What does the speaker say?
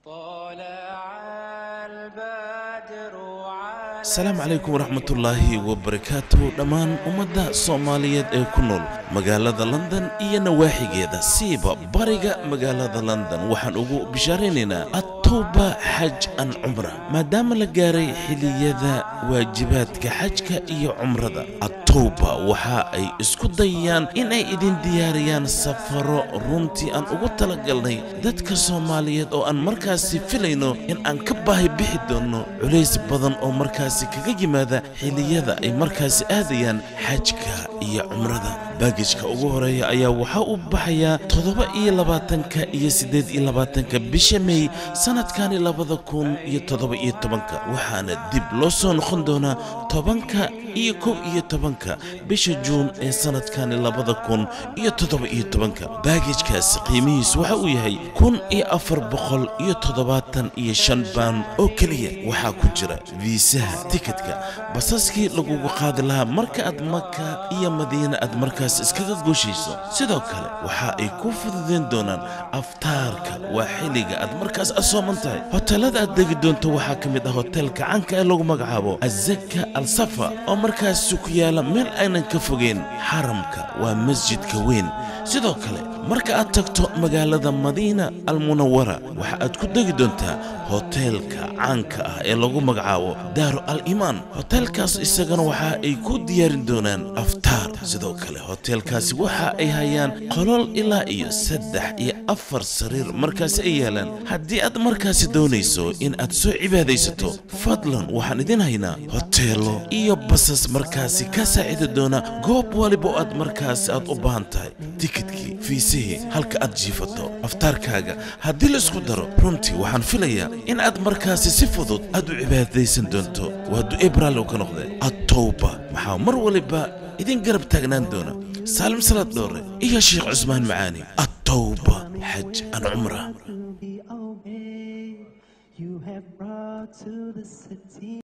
asalaamu calaykum waraxmatullaahi wabarakaatuhu dhammaan ummadda soomaaliyeed ee ku nool magaalada london iyo nawaaxigeeda siiba bariga magaalada london waxaan ugu bishaaraynaynaa atowba xaj an cumra maadaama la gaaray xiliyada waajibaadka xajka iyo cumrada atowba waxa ay isku dayayaan inay idin diyaariyaan safaro runtii aan ugu talagalnay dadka soomaaliyeed oo aan markaasi filayno in aan ka baahi bixi doonno culays badan oo markaasi kaga yimaada xiliyada ay markaasi aadayaan xajka iyo cumrada baagijka ugu horeeya ayaa waxaa u baxayaa toddoba iyo labaatanka iyo siddeed iyo labaatanka bisha mey sannadkani labada kun iyo toddoba iyo tobanka waxaana dib loo soo noqon doonaa tobanka iyo kow iyo tobanka bisha juun ee sannadkani labada kun iyo toddoba iyo tobanka baagijkaasi qiimihiisu waxa uu yahay kun iyo afar boqol iyo toddobaatan iyo shan baan oo keliya waxaa ku jira viisaha tikidka basaskii lagugu qaadi lahaa marka aad maka iyo madiina aad markaas iskaga gooshayso sidoo kale waxa ay ku fududeen doonaan aftaarka waa xilliga aad markaas asooman tahay hoteelada aad degi doonto waxaa ka mid ah hoteelka canka ee lagu magacaabo azaka al safa oo markaasi ku yaala meel aynan ka fogeyn xaramka waa masjidka weyn sidoo kale marka aad tagto magaalada madiina almunawara waxa aad ku degi doontaa hoteelka caanka ah ee lagu magacaabo daaru al imaan hoteelkaas isagana waxa ay ku diyaarin doonaan aftaar sidoo kale hoteelkaasi waxa ay hayaan qolol ilaa iyo saddex iyo afar sariir markaasi ay yaalaan haddii aad markaasi doonayso in aad soo cibaadaysato fadlan waxaan idin haynaa hoteelo iyo basas markaasi ka saacidi doona goob waliba oo aad markaasi aad u baahan tahay tikidkii fiisihii halka aad jiifato aftaarkaaga haddii la isku daro runtii waxaan filayaa in aad markaasi si fudud aad u cibaadaysan doonto waa du'e braalow ka noqde atowba maxaa mar waliba idin garab taagnaan doona saalim salaad dhoore iyo sheekh cusmaan macaani atowba xaj an cumra you have brought to the city.